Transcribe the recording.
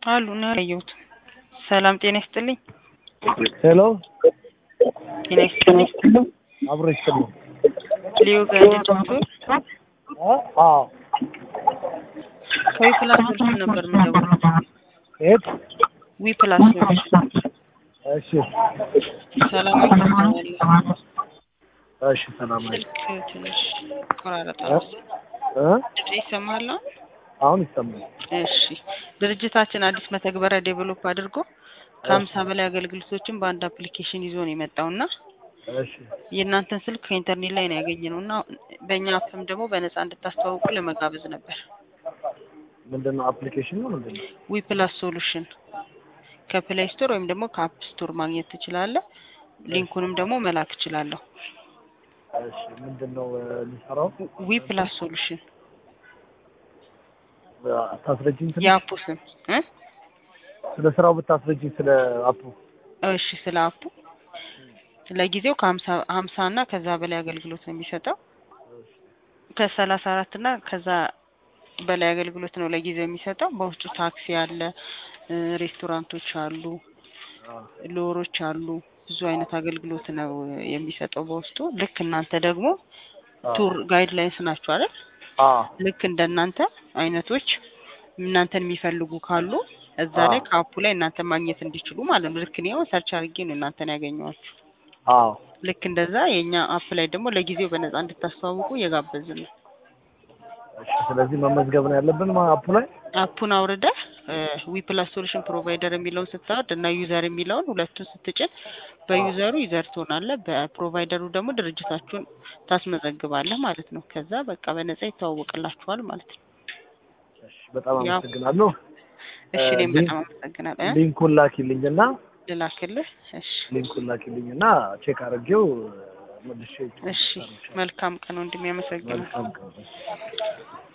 አሉ ነው ያየሁት። ሰላም ጤና ይስጥልኝ። ሄሎ ጤና ይስጥልኝ። አብሮ ይስጥልኝ። ሊዮ ጋይድ ዶክተር አዎ ከዊ ፕላስ ሶሉሽን ነበር የምደውለው። የት? ዊ ፕላስ ሶሉሽን እሺ ሰላም ይስጥልኝ። እሺ ሰላም ነኝ። ስልክ ትንሽ ቆራረጠ እ? እ? ይሰማል አሁን? አሁን ይሰማል። እሺ ድርጅታችን አዲስ መተግበሪያ ዴቨሎፕ አድርጎ ከሀምሳ በላይ አገልግሎቶችን በአንድ አፕሊኬሽን ይዞ ነው የመጣው እና እሺ የእናንተን ስልክ ከኢንተርኔት ላይ ነው ያገኘነው እና በእኛ አፕም ደግሞ በነፃ እንድታስተዋውቁ ለመጋበዝ ነበር። ምንድን ነው አፕሊኬሽን ነው ምንድን ነው? ዊ ፕላስ ሶሉሽን ከፕሌይ ስቶር ወይም ደግሞ ከአፕ ስቶር ማግኘት ትችላለህ። ሊንኩንም ደግሞ መላክ እችላለሁ። እሺ ምንድን ነው እ፣ የሚሰራው? ዊ ፕላስ ሶሉሽን ታስረጅኝ ስለ የአፑ ስም እ? ስለ ስራው ብታስረጅኝ ስለ አፑ። እሺ ስለ አፑ ለጊዜው ከሀምሳ ሀምሳ እና ከዛ በላይ አገልግሎት ነው የሚሰጠው ከሰላሳ አራት እና ከዛ በላይ አገልግሎት ነው ለጊዜው የሚሰጠው። በውስጡ ታክሲ አለ፣ እ፣ ሬስቶራንቶች አሉ፣ ሎሮች አሉ። ብዙ አይነት አገልግሎት ነው የሚሰጠው በውስጡ። ልክ እናንተ ደግሞ ቱር ጋይድ ላይንስ ናችሁ አይደል? አዎ ልክ እንደናንተ አይነቶች እናንተን የሚፈልጉ ካሉ እዛ አዎ። ላይ ከአፑ ላይ እናንተ ማግኘት እንዲችሉ ማለት ነው። ልክ እኔ አሁን ሰርች አድርጌ ነው እናንተን ያገኘኋችሁ። አዎ ልክ እንደዛ የእኛ አፕ ላይ ደግሞ ለጊዜው በነፃ እንድታስተዋውቁ እየጋበዝን ነው። እሺ ስለዚህ መመዝገብ ነው ያለብን ማ- አፑ ላይ አፑን አውርደህ ዊ ፕላስ ሶሉሽን ፕሮቫይደር የሚለውን ስታወርድ እና ዩዘር የሚለውን ሁለቱን ስትጭን በዩዘሩ ዩዘር ትሆናለህ፣ በፕሮቫይደሩ ደግሞ ድርጅታችሁን ታስመዘግባለህ ማለት ነው። ከዛ በቃ በነፃ ይተዋወቅላችኋል ማለት ነው። እሺ በጣም ያው። አመሰግናለሁ። እሺ እኔም ሊንክ- በጣም አመሰግናለሁ። እ? ሊንኩን ላኪልኝና ልላክልህ? እሺ ሊንኩን ላኪልኝና ቼክ አድርጌው መልሼ እሺ። መልካም ቀን ወንድሜ፣ አመሰግናለሁ። መልካም ቀን